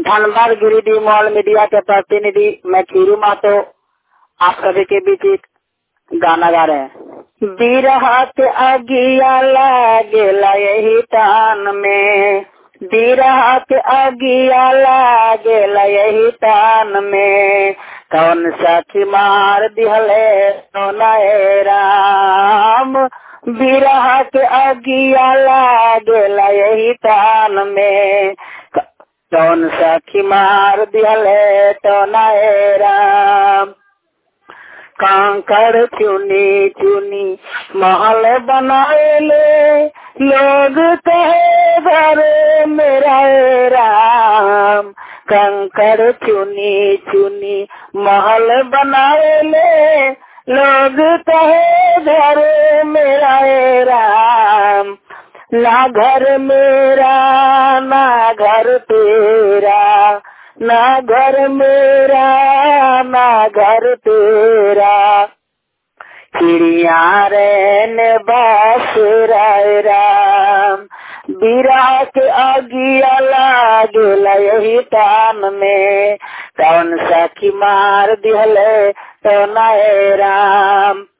Dhanbad Giridih mall media के प्रतिनिधि मैं खीरू मातो आप सभी के बीच एक गाना गा रहे हैं बिरहा के अगिया लागेला यही तान में बिरहा के अगिया लागेला यही तान में कौन सखी मार दिहले सोनाए राम बिरहा के अगिया लागेला यही तान में कौन सखी मार दिहले तो नए राम कांकड़ चुनी चुनी महल बनाए ले लोग कहे घर मेरा राम कंकड़ चुनी चुनी महल बनाए ले लोग कहे घर मेरा राम ना घर मेरा ना घर तेरा ना घर मेरा ना घर तेरा चिड़िया रहने बस राय राम बिरा के अगिया लागेला यही तान में कौन सखी मार दिहले तो नए राम